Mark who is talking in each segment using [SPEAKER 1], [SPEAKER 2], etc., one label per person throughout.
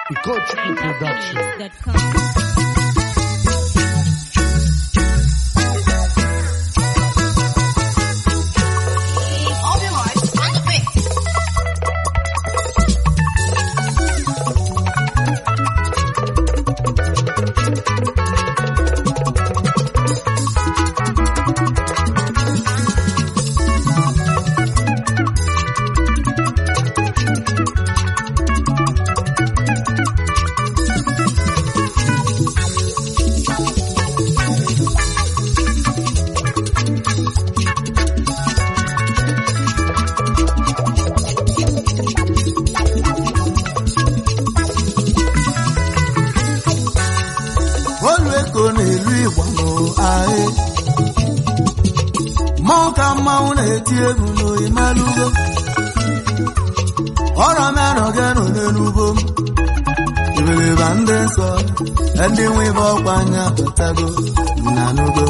[SPEAKER 1] Coach Production.
[SPEAKER 2] All your hearts on the beat.
[SPEAKER 3] olu eko na-elu igbo n'ahị mmọnwụ ka mmanwụ na-eti egwu n'oyimalugo ọrọ merọgenu n'enugbo m iberiba ndị nsọ ndị nwe ibe ọkwa anya pụtago na nugo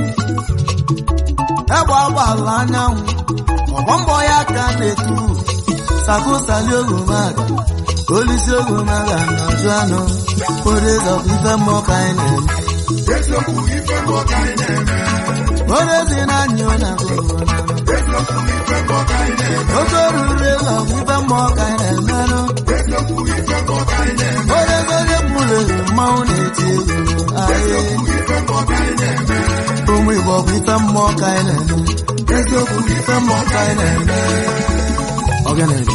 [SPEAKER 3] egbe agbalụ anyanwụ ọgbọ mbọ ya ka na-etu sakụsali ogomaga olisi ogomaga na ọjụ anụ orezọ ife mmụọ ka anyị na-eme orezi na anyị ọ na-agụrụ oge ruru ego ife mmụọ ka anyị na-emerụ oregole mụlere mmanwụ na-eti egwu ahịa ụmụ igbo bụ ife mmụọ ka anyị na-eme eziokwu bụ ife mmụọ ka anyị na-eme ọganere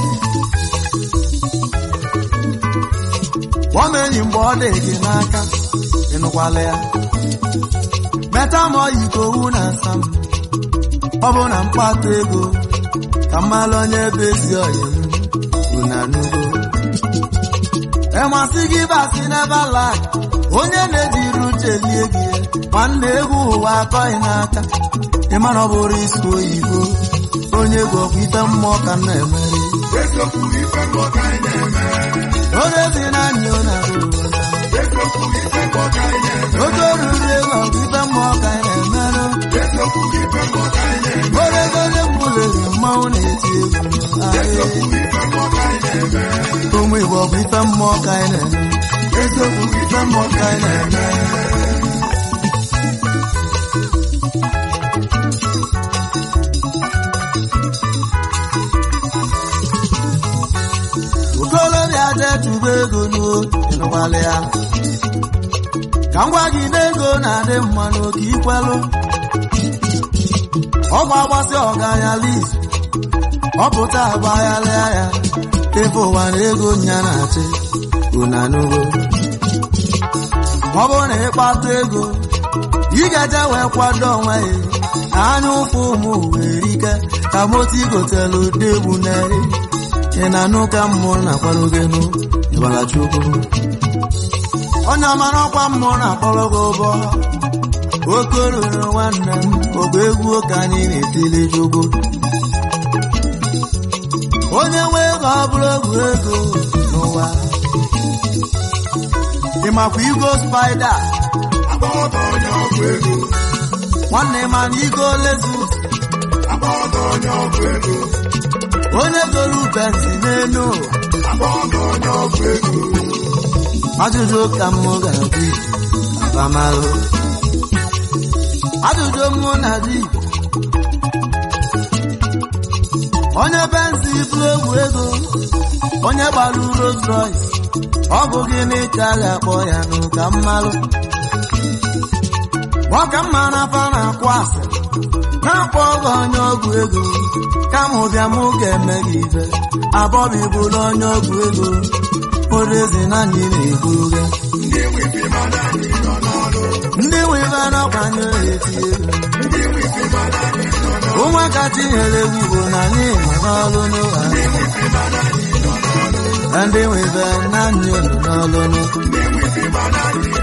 [SPEAKER 3] Gwa m enyi mgbe ọ dị gị n'aka ịnụkwala ya meta ma ọ yi ka owu na asa m ọ bụ na mkpata ego ka mmalụ onye ebe ezi ọyị m unanugo ịmasị gị basị n'ebe lag onye na-ejiri uche lie gị nwanne egwu ụwa akọghị n'aka ịmana ọ bụrụ isi oyibo onye egwu ọkwa ife mmụọ ka m na-emeri orezi na anyị ọ na-abụ oge ruru ego ọgụ ife mmụọ ka anyị na-emerụ oregole mgbulere mmanwụ na-eti egwu ahịa ụmụ igbo bụ ife mmụọ ka anyị na-eme eziokwu bụ ife mmụọ ka anyị na-eme okolobịa jee tụba ego n'ịnụgbalị ya ka m gwa gị na ego na-adị mma n'oke ikwelụ ọgba agbasị ọganya lis ọ pụta agbaghalịa ya ebe ụwa na ego nya na-achị unanugo ọ bụrụ na ịkpata ego ị ga-eje wee kwado onwe ya anya ụfụ ụmụ were ike ka moto igotelu degbu neri ị na-anụ ka mmụọ na-akpọrọ gị nụ ịgbara chukwu onye ọmara ọkwa mmụọ na-akpọrọ gị ụbọ oke ruru nwanne m ọgba egwu ka anyị na-etili chukwu onye nwe ego ọ bụrụ egwu ego n'ụwa ịmakwa igo spaida nwanne ma na igo lezus onye goro ubezi n'elu ụwa ajụjụ ka mụ ga-ajụ abamalụ ajụjụ mụ na di onye benzi bụrụ egwu ego onye gbara Rolls Royce ọ bụ gịnị ka a ga-akpọ ya n'ụka mmalụ ọka mma na afa na-akwụ asịrị na-akpọ ọgọ onye ọgwụ ego kama ụbịa m ga-eme gị ife abọbi bụrụ onye ọgwụ ego orezi na anyị na-eburu gị ndị nwe ife na-akwanye eti ego ụmụaka tinyere egwu igbo na anyị nọ n'ọlụ n'ụwa ndị nwe ife na anyị nọ n'ọlụ n'ụwa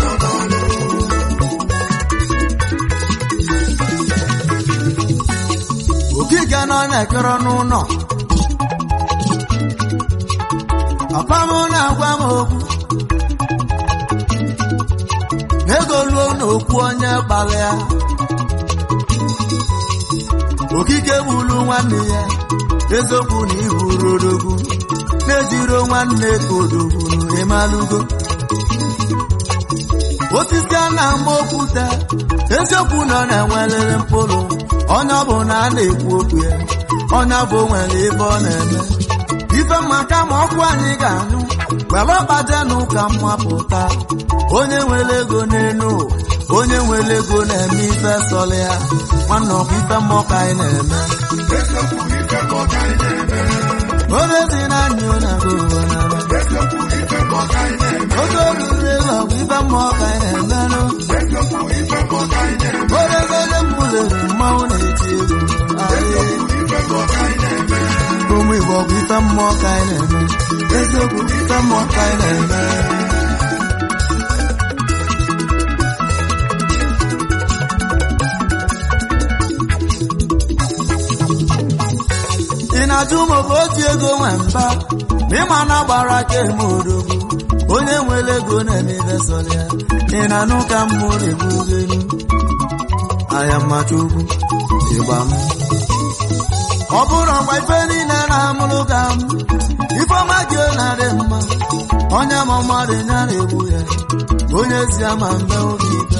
[SPEAKER 3] okike nọ na-ekere n'ụlọ papa m na-agwa m okwu ego ruo n'okwu onye gbalịa okike gburu nwanne ya eziokwu na ihuru odogwu na-ejiro nwanne ka odogwu ịmalụgo osisi a na-ama okwute eziokwu nọ na-enwelere mkpụrụ onye ọ bụ na a na-ekwu okwu ya onye bụ nwere ebe ọ na-eme ife maka ma ọkụ anyị ga-anyụ were ọkpaje n'ụka mmapụta onye nwere ego n'elu ụwa onye nwere ego na-eme ife sọrọ ya nwanne ọkwa ife mmụọ ka anyị na-eme oge dị na anyị na ụwa na oge oruru ego ọkwa ife mmụọ ka anyị na-emenụ oregole mbulere mmanwụ na-eti egwu ahịa ụmụ Igbo bụ ife mmụọ ka anyị na-eme eziokwu bụ ife mmụọ ka anyị na-eme ị na-ajụ m bụ otu ego nwe mba ma ịma na gbara aka eme odogwu onye nwere ego na-eme ife sọrọ ya ị na-anụ ka mmụ na-egbugenu ahịa mmacha ugwu ịgba m ọ bụrụ ọgba ife niile na-amụrụ ka m ifeọma gị na-adị mma onye ma mmadụ ya na-egbu ya onye ezi ama mbe oge ife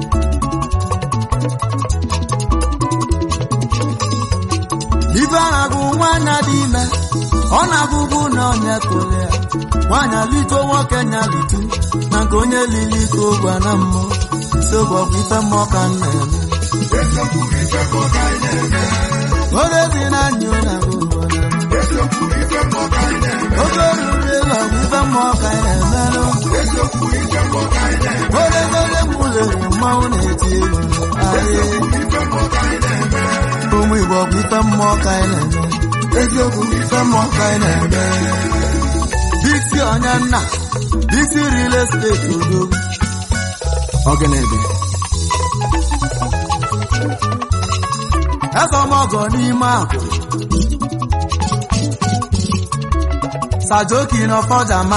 [SPEAKER 3] ife a na-agụ nwaanyị dị ime ọ na-agụgụ na onye tụrụ ya nwaanyị alito nwoke nya litu na nke onye lili ike ụgwa na mmụọ sogbo bụ ife mmụọ ka m na-eme oge dị na anyị na oge ruru ego bụ ife mmụọ ka anyị na-emerụ oge oge mụlere mmanwụ na-eti egwu ahịa ụmụ Igbo bụ ife mmụọ ka anyị na-eme eziokwu bụ ife mmụọ ka anyị na-eme bisi onye nna bisi real estate odogwu ọgịnịdị ezọmọgọ n'ime akụ sajoki n'ọfọjama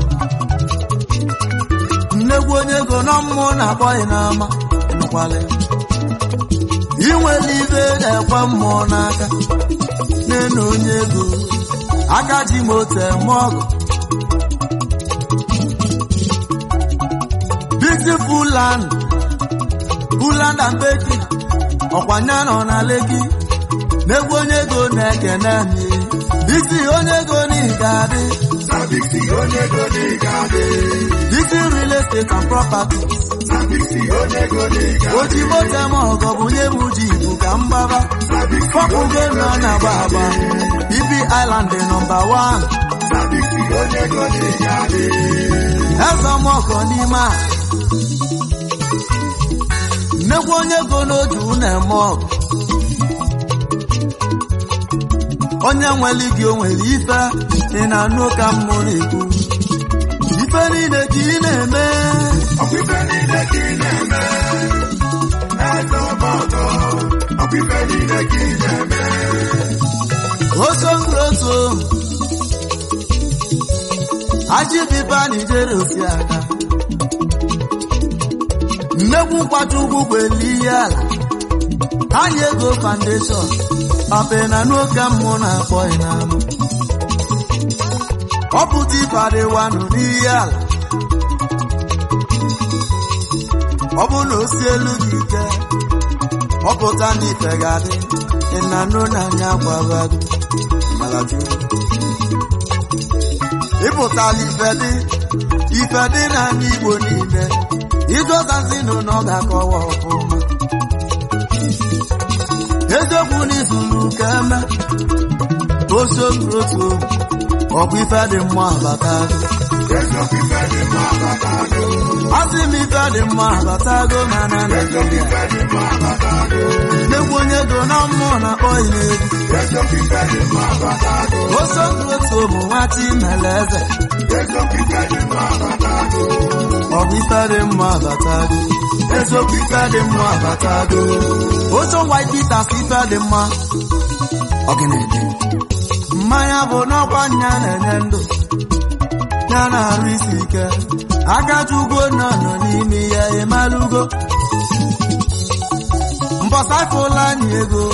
[SPEAKER 3] nnegwu onye ego nọ mmụọ na-akpọghị n'ama nụkwale inwele ibe na-ekwe mmụọ n'aka n'enu onye ego aka ji moto eme ọgụ beautiful land buland and baking ọkwanya nọ na leki n'egwu onye ego na-ekene mi bisi onye ego n'ịga adị bisi real estate and properties oji moto eme ọgọ bụ nye m ji ibu ka mgbaba fọpụgo nọ na agba agba ibi island nọmba 1 ezọmọkọ n'ime a nnekwu onye ego n'otu na-eme ọgụ onye nwere gị o nwere ife ị na-anụ ka mmụ na-ekwu ife niile ka ị na-eme osongroso ajibiba nijere osi aka nnekwu nkwata ugwu gbeli ihe ala anyị ego foundation pape na n'oge mmụ na-akpọ ịnama ọ pụta ịbadịwanụ n'ihe ala ọ bụ na osi elu gị ike ọ pụta na ife ga-adị ịnanụ n'anya gwabago malaju ịpụtala ife dị ife dị n'anya igbo niile igozazinụ na ọ ga-akọwa ọfụma eziokwu n'izuru ka eme osogroto ọkwa ife dị mma abatago asị m ife dị mma abatago mana Naịjirịa nnekwu onye ego na mmụọ na-akpọ n'egwu osogroto bụ nwachi mele eze ọ bụ ife dị mma abatago eziokwu ife dị mma abatago oche white bitters ife dị mma ọgịnịdị mmanya bụ n'ọkwa nya na-enye ndụ ya na-arụ isi ike akajugo nọ nọ n'ime ya ịmalụgo mbọsafụla anyị ego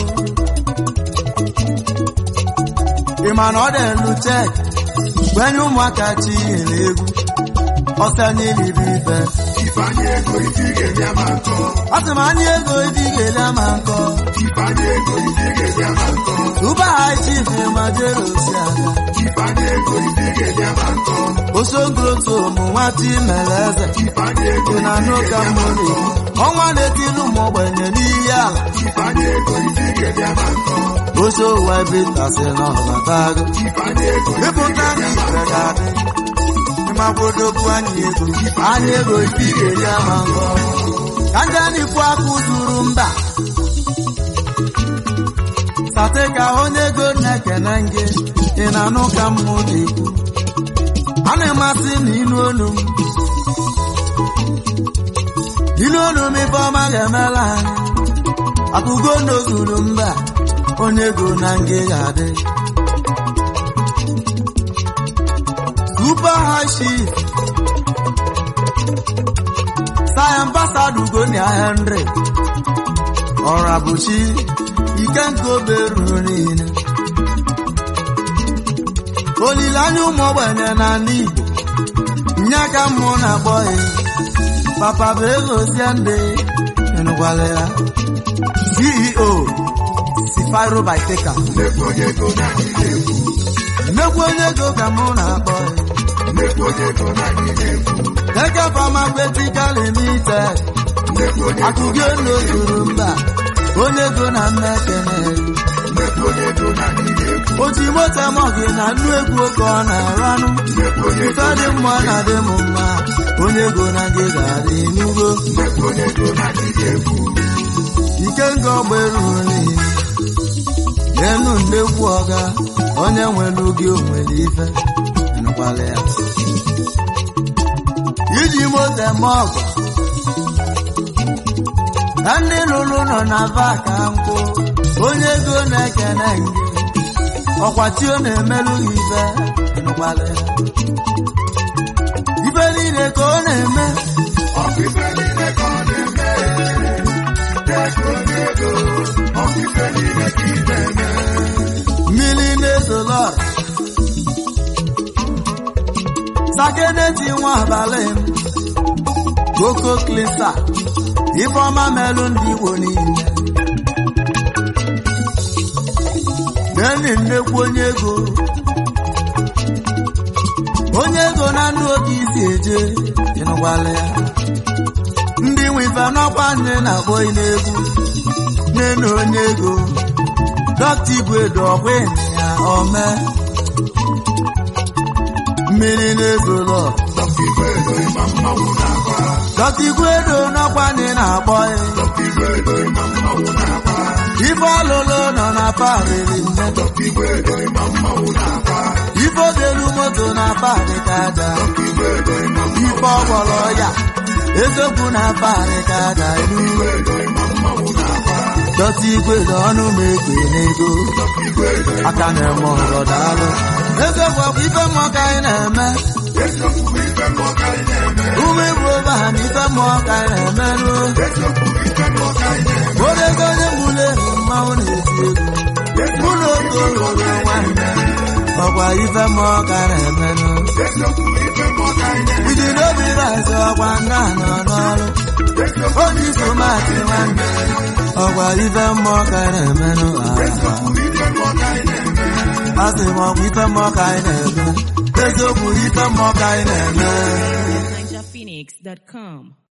[SPEAKER 3] ị ma na ọ dị elu chek gwenye ụmụaka chi nyere egwu ọsọ anyị libe ife
[SPEAKER 1] Ifeanyị ego isi ga-enye ama nkọ.
[SPEAKER 3] asị m anyị ego ibi ga-ele ama nkọ
[SPEAKER 1] Ifeanyị ego isi ga-enye ama nkọ.
[SPEAKER 3] tuba ha chief ma jere osi aga
[SPEAKER 1] Ifeanyị ego isi ga-enye ama nkọ.
[SPEAKER 3] osogoloto ụmụ nwata imere eze
[SPEAKER 1] Ifeanyị ego
[SPEAKER 3] dị na n'ụka mmiri ọnwa na-etilu ụmụ ogbenye n'iyi ala
[SPEAKER 1] Ifeanyị ego isi ga-enye ama nkọ.
[SPEAKER 3] oche ụwa ebitasị n'ọbatago
[SPEAKER 1] Ifeanyị ego isi
[SPEAKER 3] ịpụta
[SPEAKER 1] ga-enye ama
[SPEAKER 3] n'ifere
[SPEAKER 1] nkọ.
[SPEAKER 3] ga-adị ịmagbodokwu anyị ego anyị ego ibi ga-eri ama nkọ ka ndị n'ikwu akụ zuru mba sate ka onye ego na-ekene gị ị na-anụ ka mmụ na-ekwu a na-emasị na ilu olu m ilu olu m ife ọma ga-emela anyị akụgo n'ozuru mba onye ego na ngị ga-adị super high chief Sir Ambassador Ugonia Henry Ọrabuchi Ikenga oberuru niile olileanya ụmụ ogbenye na ala Igbo nye aka mmụọ na-akpọ ya papa bụ ego ozie ndị ịnụkwala ya CEO Sifiro Biteka
[SPEAKER 1] Nnekwu onye ego na-adị na-ekwu.
[SPEAKER 3] nnekwu onye ego ka mụ na-akpọ ya
[SPEAKER 1] Nnekwu onye ego na-adị na-ekwu.
[SPEAKER 3] Eke Pharmaceutical Limited
[SPEAKER 1] Nnekwu onye ego
[SPEAKER 3] akụgo n'ozuru mba onye ego na mmekene
[SPEAKER 1] Nnekwu onye ego na-adị na-ekwu.
[SPEAKER 3] oji moto mọgị na nnu egwu oke ọ na-aranụ
[SPEAKER 1] Nnekwu onye
[SPEAKER 3] ife
[SPEAKER 1] ego
[SPEAKER 3] dị mma na dị m mma onye ego na gị ga-adị n'ugo
[SPEAKER 1] Nnekwu onye ego na-adị na-ekwu.
[SPEAKER 3] ike nga ọgberu niile enu nnekwu ọga onye nwere oge onwere ife nụkwala ya iji moto eme ọgọ na ndị lụrụ nọ na vaka nkwụ onye ego na-ekene nge ọkwachi ọ na-emelụ gị ife nụkwala ya ife niile ka ọ na-eme
[SPEAKER 1] Ọkụ ife niile ka ọ na-eme. Nnekwu onye ego. Ọkụ ife niile ka ị na-eme.
[SPEAKER 3] mmiri na-ezolọra sakeneti nwa abalị m koko klisa ifeọma melụ ndị igbo niile neni nnekwu onye ego onye ego na ndụ oge isi eje ịnụkwala ya ndị nwe ife n'ọkwa nne na-akpọ n'egwu nne na onye ego dọkịta igwe dị ọkwa ya ome mmiri na-ezolo
[SPEAKER 1] Dọkịta Igwe ego ịma mmanwụ na-agba.
[SPEAKER 3] dọkịta igwe do n'ọkwa ndị na-akpọ ya
[SPEAKER 1] Dọkịta Igwe ego ịma mmanwụ na-agba.
[SPEAKER 3] ife ọlụlụ nọ na parịrị nne
[SPEAKER 1] Dọkịta Igwe ego ịma mmanwụ na-agba.
[SPEAKER 3] ife obelu moto na parị ka aja
[SPEAKER 1] Dọkịta Igwe ego ịma mmanwụ
[SPEAKER 3] ife ọgbọrọ ya eziokwu na parị ka aja elu
[SPEAKER 1] Igwe ego ịma mmanwụ na-agba.
[SPEAKER 3] dọkịta igwe dị ọnụ m ekwe n'ego
[SPEAKER 1] Dọkịta Igwe ego ịma
[SPEAKER 3] aka na-eme ọrọ daalụ eziokwu bụ ife mmụọ ka anyị na-eme
[SPEAKER 1] eziokwu bụ ife mmụọ ka anyị na-eme.
[SPEAKER 3] ume bụ obe ha na ife mmụọ ka anyị na-emerụ
[SPEAKER 1] Eziokwu bụ ife mmụọ ka anyị na-eme.
[SPEAKER 3] odego onye gbule mmanwụ na-eti egwu mụ na oge olulu nwanne ọkwa ife mmụọ ka anyị na-emerụ
[SPEAKER 1] Eziokwu bụ ife mmụọ ka anyị na-eme.
[SPEAKER 3] iji n'obi razi ọkwa nna nọ n'ọrụ oji tomati nwanne ọkwa ife mmụọ ka anyị na-emerụ
[SPEAKER 1] Eziokwu bụ ife mmụọ ka anyị na-eme.
[SPEAKER 3] asị m ọkwa ife mmụọ ka anyị na-eme eziokwu ife mmụọ ka anyị na-eme
[SPEAKER 2] NinjaPhoenix.com.